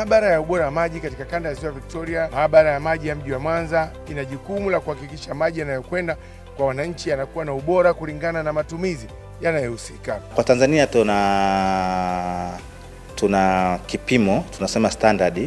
Maabara ya ubora wa maji katika kanda ya ziwa Victoria, maabara ya maji ya mji wa Mwanza ina jukumu la kuhakikisha maji yanayokwenda kwa wananchi yanakuwa na ubora kulingana na matumizi yanayohusika. Kwa Tanzania tuna tuna kipimo tunasema standard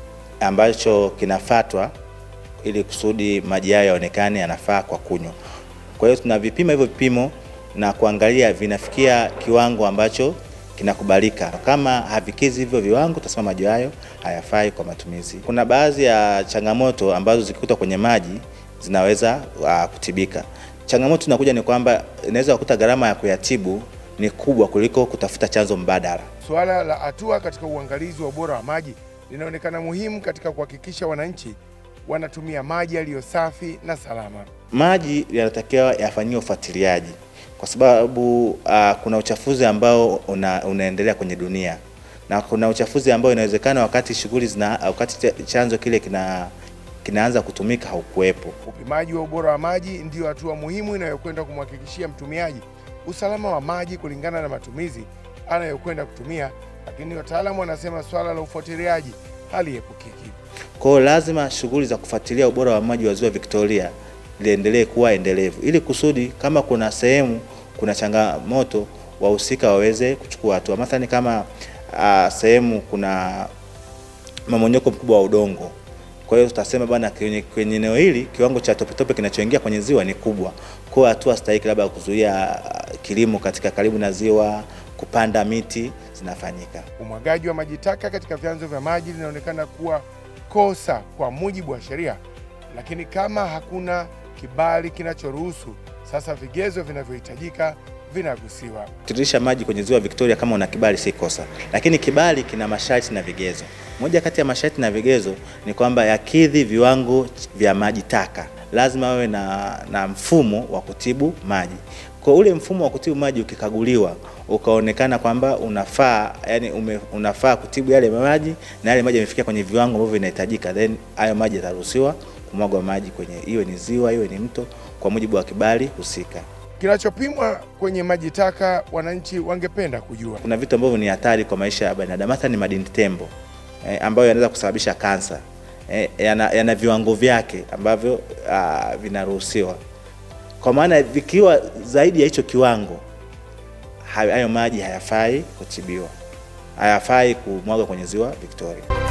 ambacho kinafatwa ili kusudi maji hayo yaonekane yanafaa kwa kunywa. Kwa hiyo tunavipima hivyo vipimo na kuangalia vinafikia kiwango ambacho kinakubalika. Kama havikizi hivyo viwango, tutasema maji hayo hayafai kwa matumizi. Kuna baadhi ya changamoto ambazo zikikuta kwenye maji zinaweza uh, kutibika. Changamoto inakuja ni kwamba inaweza kukuta gharama ya kuyatibu ni kubwa kuliko kutafuta chanzo mbadala. Suala la hatua katika uangalizi wa ubora wa maji linaonekana muhimu katika kuhakikisha wananchi wanatumia maji yaliyo safi na salama. Maji yanatakiwa yafanyiwe ufuatiliaji kwa sababu uh, kuna uchafuzi ambao una, unaendelea kwenye dunia na kuna uchafuzi ambao inawezekana wakati shughuli zina wakati chanzo kile kina kinaanza kutumika haukuwepo. Upimaji wa ubora wa maji ndiyo hatua muhimu inayokwenda kumhakikishia mtumiaji usalama wa maji kulingana na matumizi anayokwenda kutumia, lakini wataalamu wanasema swala la ufuatiliaji haliepukiki. Kwa hiyo lazima shughuli za kufuatilia ubora wa maji wa Ziwa Victoria liendelee kuwa endelevu ili kusudi kama kuna sehemu kuna changamoto wahusika waweze kuchukua hatua. Mathalan kama uh, sehemu kuna mamonyoko mkubwa wa udongo, kwa hiyo tutasema bwana, kwenye kwenye eneo hili kiwango cha topetope kinachoingia kwenye ziwa ni kubwa, kwa hiyo hatua stahiki labda kuzuia uh, kilimo katika karibu na ziwa, kupanda miti zinafanyika. Umwagaji wa maji taka katika vyanzo vya maji linaonekana kuwa kosa kwa mujibu wa sheria, lakini kama hakuna kibali kinachoruhusu, sasa vigezo vinavyohitajika vinagusiwa. Kutiririsha maji kwenye ziwa Victoria kama una kibali si kosa, lakini kibali kina masharti na vigezo. Moja kati ya masharti na vigezo ni kwamba yakidhi viwango vya maji taka, lazima wawe na, na mfumo wa kutibu maji. Kwa ule mfumo wa kutibu maji ukikaguliwa ukaonekana kwamba unafaa yani ume, unafaa kutibu yale maji na yale maji yamefikia kwenye viwango ambavyo vinahitajika, then hayo maji yataruhusiwa kumwagwa maji kwenye iwe ni ziwa iwe ni mto kwa mujibu wa kibali husika. Kinachopimwa kwenye maji taka, wananchi wangependa kujua. Kuna vitu ambavyo ni hatari kwa maisha ya binadamu, hasa ni madini tembo eh, ambayo yanaweza kusababisha kansa eh, yana, yana viwango vyake ambavyo ah, vinaruhusiwa. Kwa maana vikiwa zaidi ya hicho kiwango, hayo maji hayafai kutibiwa, hayafai kumwaga kwenye ziwa Victoria.